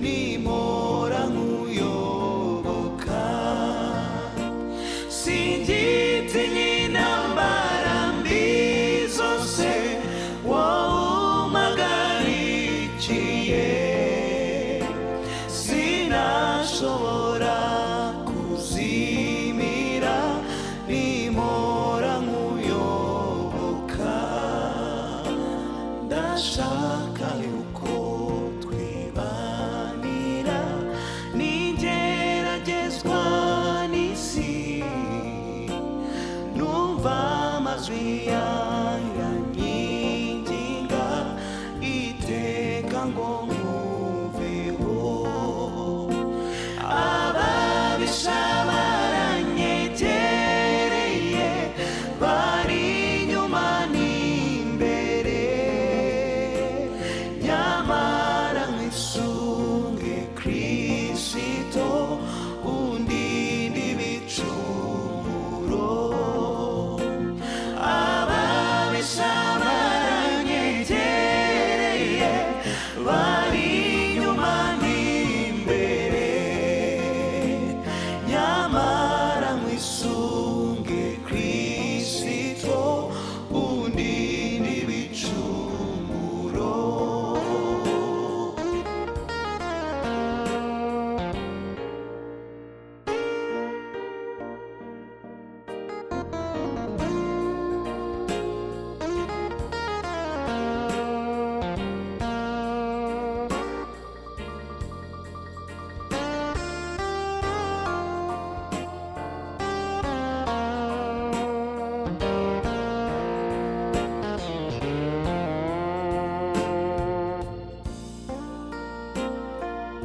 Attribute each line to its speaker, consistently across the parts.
Speaker 1: nimora nkuyoboka singitinye intambara mbi zose wawumagarikiye sinashobora kuzimira nimora nkuyoboka ndashaka yuko twibanira nigeragezwa n'isi numva amajwi yanyinginga iteka ngo nkuveho ababisha baranyegereye bari inyuma n'imbere nyamara nk'isunge kirisito undinda ibicumuro ababisha baranyegereye bari inyuma n'imbere nyamara nk'isunge kirisito undinda ibicumuro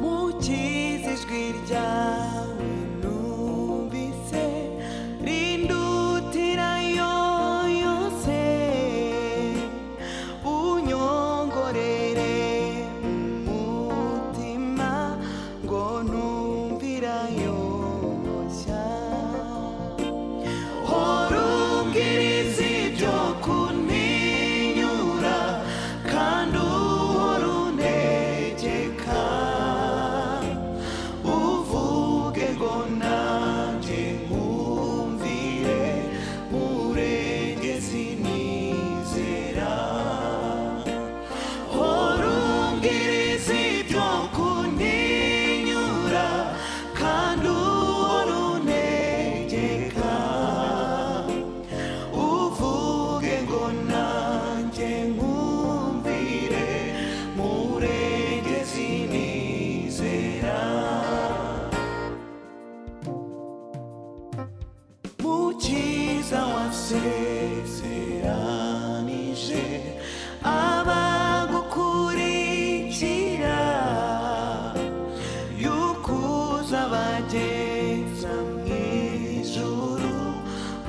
Speaker 1: mukiza ijwi ryawe numvise rindutira yo yose unyongorere mu mutima ngo ntumvira yoshya horumbwiriza ibyo kuntinyura kandi uhora untegeka uvuge ngo nanjye nkumvire murengezi nizera horumbwiriza ibyo kuntinyura kandi uhora untegeka uvuge ngo nanjye nkumvire murengezi nizera mukiza wasezeranije abagukurikira yukuza bageza mu ijuru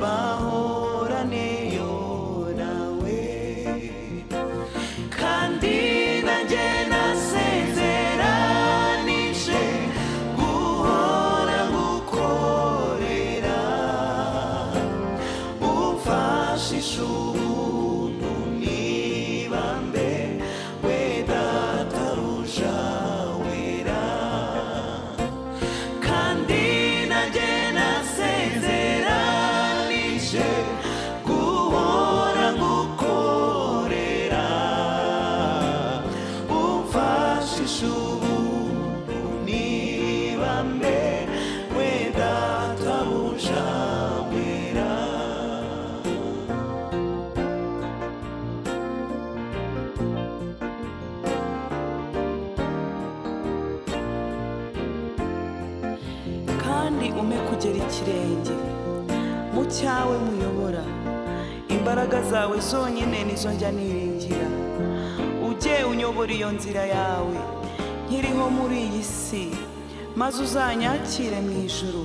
Speaker 1: bahoraneyo nawe kandi nanjye nasezeranije guhora gukorera umfashisha ubuntu nibambe we dataruja wera kandi nanjye nasezeranije guhora gukorera umfashisha ubuntu niba mbe we databuja wera
Speaker 2: kandi ume kugera ikirenge mu cyawe muyobora imbaraga zawe zonyine nizo njya niringira ujye unyobora iyo nzira yawe nkiriho muri iyi si maze uzanyakire mu ijuru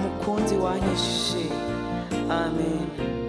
Speaker 2: mukunzi wanyishije amen